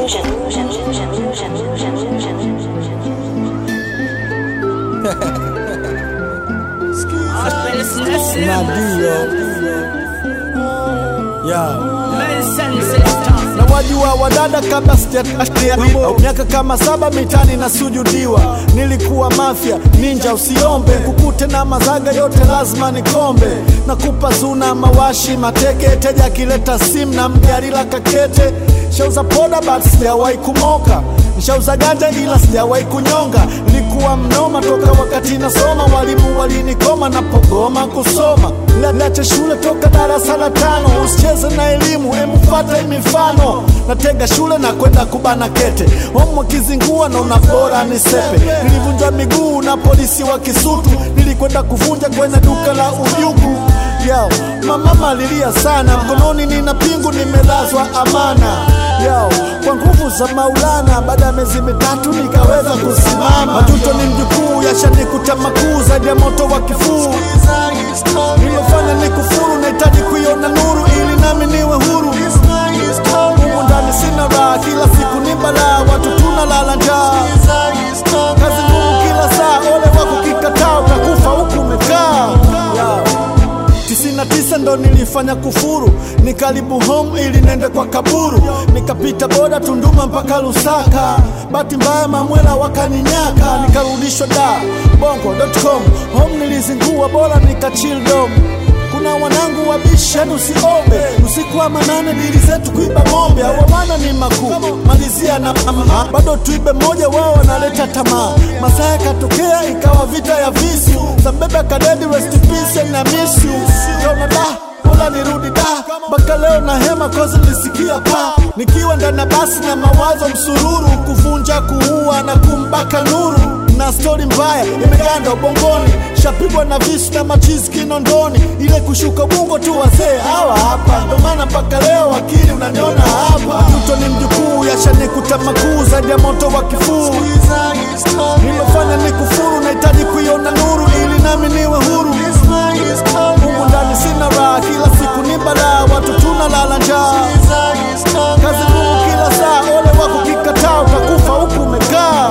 illusion, illusion, illusion, illusion, illusion, illusion. Nadio yeah. na wajua wadada kabla sijatia miaka kama saba mitani na sujudiwa nilikuwa mafya ninja usiombe kukute na mazaga yote lazima nikombe nakupa zuna mawashi mateke teja akileta sim na mjarila kakete shauza poda but sijawahi kumoka nshauza ganja ila sijawahi kunyonga nilikuwa mnoma toka wakati nasoma walimu walinikoma napogoma kusoma Niache shule toka darasa la tano, usicheze na elimu, emufata mifano. Natega shule na kwenda kubana kete, homo kizingua naona bora ni sepe. Nilivunjwa miguu na polisi wa Kisutu, nilikwenda kuvunja kwenye duka la ujugu yao. Mama alilia sana, mkononi nina pingu, nimelazwa amana yao kwa nguvu za Maulana. Baada ya miezi mitatu nikaweza kusimama. Majuto ni mjukuu, yashanikuta makuu zaidi ya moto wa kifuu nilofanya ni kufuru, nahitaji kuiona nuru ili nami niwe huru. Humu ndani sina raha, kila siku ni balaa, watu tunalala njaa, kazi ngumu kila saa, ole wako kikataa, utakufa huku umekaa yeah. Tisini na tisa ndo nilifanya kufuru, nikaribu home ili nende kwa kaburu, nikapita boda Tunduma mpaka Lusaka, bahati mbaya mamwela wakaninyaka, nikarudishwa da bongo.com, home nilizingua, bora nikachill dom kuna wanangu wabishi yani usiombe usiku wa manane dili zetu kuiba ng'ombe awawana ni makuu malizia na mama bado tuibe moja wao wanaleta tamaa masaa yakatokea ikawa vita ya visu zambebe kadedi rest in peace na miss you Jona da Bora nirudi da mpaka leo na hema kozi nisikia pa nikiwa ndani ya basi na mawazo msururu kuvunja kuua na kumbaka nuru na stori mbaya imeganda ubongoni shapigwa na visu na machizi kinondoni ile kushuka bungo tu wazee hawa hapa ndo maana mpaka leo akili unaniona hapa mto ni mjukuu yashanikuta makuu zaidi ya moto wa kifuu nilofanya ni kufuru nahitaji kuiona nuru ili nami niwe huru humu ndani sina raha kila siku ni balaa watu tunalala njaa kazi ngumu kila saa ole wako kikataa utakufa huku umekaa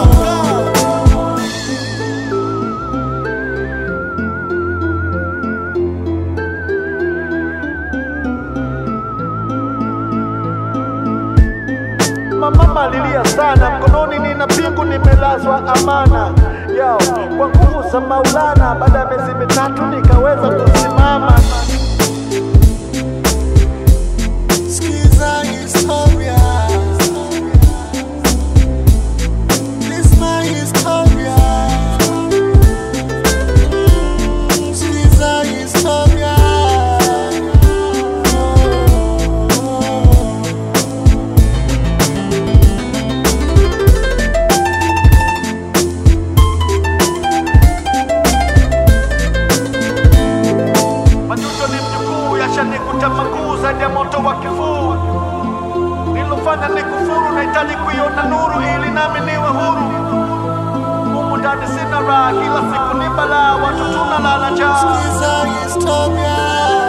mama alilia sana, mkononi nina pingu, nimelazwa amana yao kwa nguvu za Maulana. Baada ya miezi mitatu nikaweza kusimama. Skiza historia. This my historia. Skiza historia. Majuto ni mjukuu, yashanikuta makuu zaidi ya moto wa kifuu. Nilofanya ni kufuru, nahitaji kuiona nuru ili nami niwe huru. Humu ndani sina raha, kila siku ni balaa, watu tunalala njaa. Skiza historia.